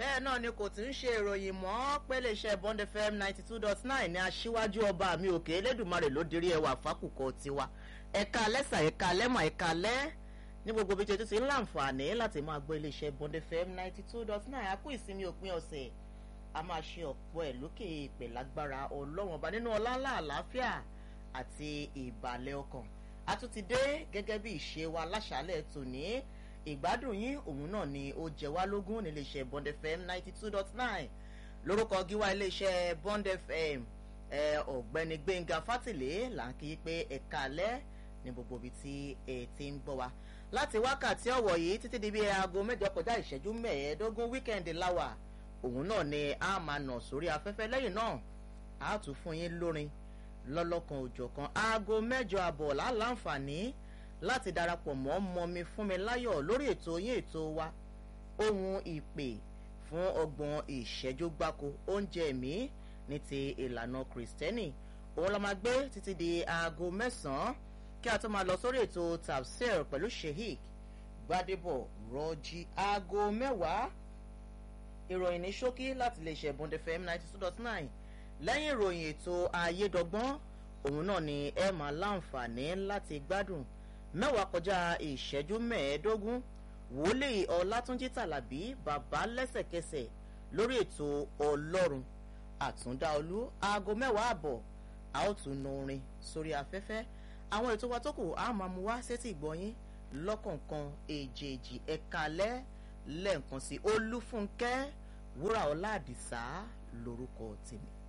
bẹ́ẹ̀ náà ni kò tún ṣe ìròyìn mọ́ pé iléeṣẹ́ bond fm ninety two dot nine ní aṣíwájú ọba mi òkè elédùnmarè ló dirí ẹwà fákùkọ tiwa ẹ̀ka lẹ́sà ẹ̀ka lẹ́mọ̀ ẹ̀ka lẹ́ ní gbogbo bí tètè ti ń láǹfààní láti máa gbọ́ iléeṣẹ́ bond fm ninety two dot nine a kú ìsinmi òpin ọ̀sẹ̀ a máa ṣe ọ̀pọ̀ ẹ̀ lókè ìpè lágbára ọlọ́wọ̀n ọba nínú ọláńlá àlàáfíà àti ìbàlẹ̀ ọkàn a tún ti dé gẹ́gẹ́ bí ìṣe wa láṣálẹ̀ tòní ìgbádùn yín òun náà ni ó jẹ wá lógún níléeṣẹ́ bond fm ninety two dot nine lórúkọ gíwá iléeṣẹ́ bond fm ọ̀gbẹ́ni gbẹ̀ngà fátìlé là ń kí pé ẹ̀ka alẹ́ ní gbogbo ibi tí ẹ ti ń gbọ́ wa láti wákàtí ọ̀wọ̀ yìí títí di bí aago mẹ́jọ kọjá ìṣẹ́jú mẹ́ẹ̀ẹ́dógún wíkẹ́ndì láwà òun náà ni a máa nà sórí afẹ́fẹ́ lẹ́yìn náà a tún fún yín lórin lọ́lọ́kan òjọ̀kan aago mẹ́jọ àbọ̀ láǹfààní láti darapọ̀ mọ́ mọ́mi fún mi láyọ̀ lórí ètò yín ètò wa ohun ìpè fún ọgbọ̀n ìṣẹ́jú gbáko oúnjẹ mi ní ti ìlànà kìrìsìtẹ́nì òun la máa gbé títí di aago mẹ́sàn-án kí a tó máa lọ sórí ètò tafsir pẹ̀lú sheik gbadebo rọjí aago mẹ́wàá ìròyìn ní ṣókí láti lè ṣe bond fm ninety two dot nine lẹ́yìn ìròyìn ètò ayédọ́gbọ́n òun náà ni ẹ máa láǹfààní láti gbádùn mẹ́wàá kọjá ìṣẹ́jú mẹ́ẹ̀ẹ́dógún wòlíì ọlátúnjí tàlàbí bàbá lẹ́sẹ̀kẹsẹ̀ lórí ètò ọlọ́run àtúndáolú aago mẹ́wàá àbọ̀ a ó tún nu orin sórí afẹ́fẹ́ àwọn ètò wa tó kù á máa mú wá sétí ìgbọ́yín lọ́kọ̀ọ̀kan èjèèjì ẹ̀ka alẹ́ lẹ́ẹ̀kan sí olúfúnkẹ́ wúrà ọlá àdìsá lórúkọ tèmi.